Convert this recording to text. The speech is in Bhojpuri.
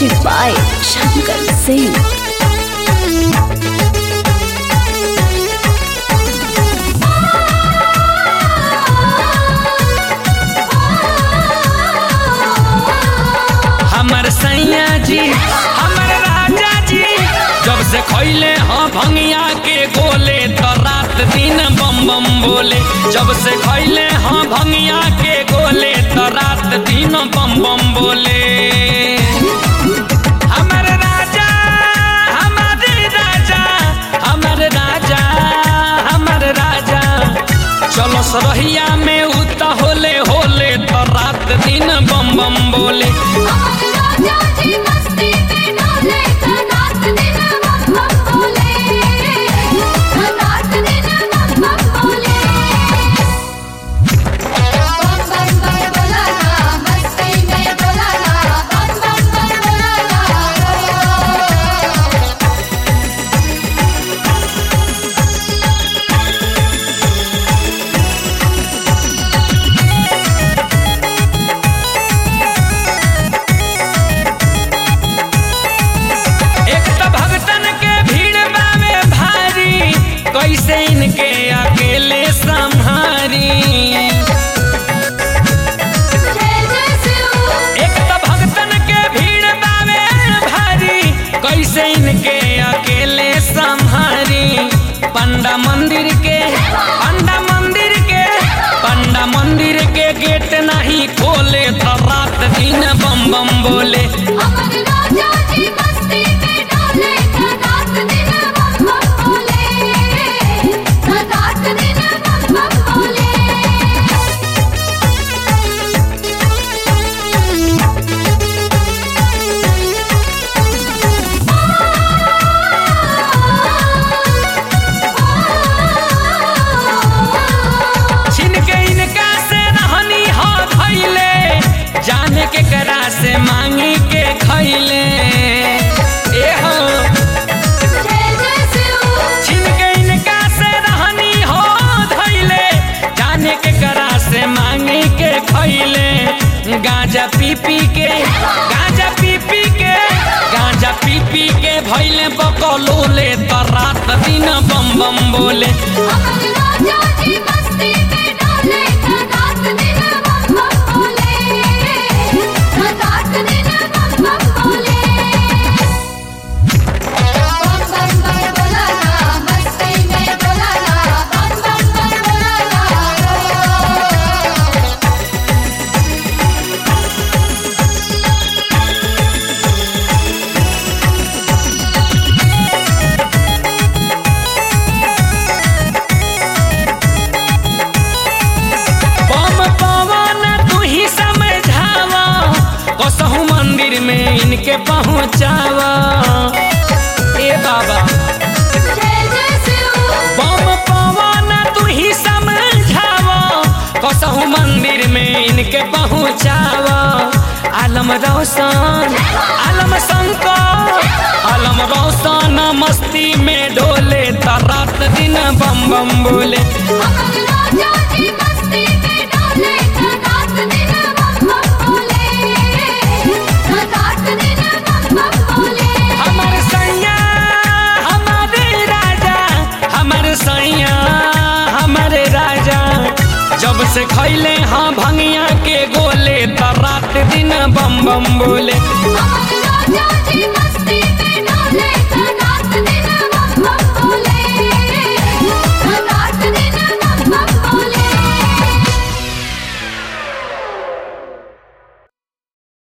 Music by Shankar Singh. हमर सैया जी हमर राजा जी जब से खैले हाँ भंगिया के गोले तो रात दिन बम बम बोले जब से खैले हाँ भंगिया के गोले तो रात दिन बम बम बोले हमर राजा हमर राजा हमर राजा हमर राजा चलो सरहिया में उता होले होले तो रात दिन बम बम बोले राजा जी मस्ती में डोले रात दिन बम बम बोले रात दिन बम बम बोले बम बम बम बोला ना मस्ती में बोला ना बम बम बम बोला ना एक तो भगतन के भीड़ बावे भारी कैसे इनके अकेले संहारी जय जय शिव एक तो भगतन के भीड़ बावे भारी कैसे इनके अकेले संहारी पंडा मंदिर के पंडा मंदिर के पंडा मंदिर के गेट नहीं खोले तो रात दिन बम बम बोले अमर राजा जी मस्ती में डोले रात दिन बम बम बोले रात दिन बम बम बोले छिन के इनका से रहनी हो खैले जाने के करा से मांगी के खैले ए हो जय जय शिव छिन के इनका से रहनी हो धैले जाने के करा से मांगी के खैले गांजा पी पी के गांजा पी पी के गांजा पी पी के भैले बकलोले तो रात दिन बम बम बोले अमर राजा जी मस्ती में डोले रात दिन बम बम बोले रात दिन बम बम बोले बम बम बम बोला ना मस्ती में बोला ना बम बम बम बोला ना बम पवन तू ही समझावा कसहु मंदिर में इनके पहुँचावा ए बाबा जय जय शिव बम पवन तू ही समझावा कसहु मंदिर में इनके पहुँचावा आलम रोशन आलम शंकर आलम रोशन मस्ती में डोले तो रात दिन बम बम बोले अमर राजा जी मस्ती में डोले रात दिन बम बम बोले रात दिन बम बम बोले हमर सैया हमारे राजा हमर सैया हमारे राजा जब से खैले हाँ भंगिया के गोले तो रात दिन बम बम बोले अमर राजा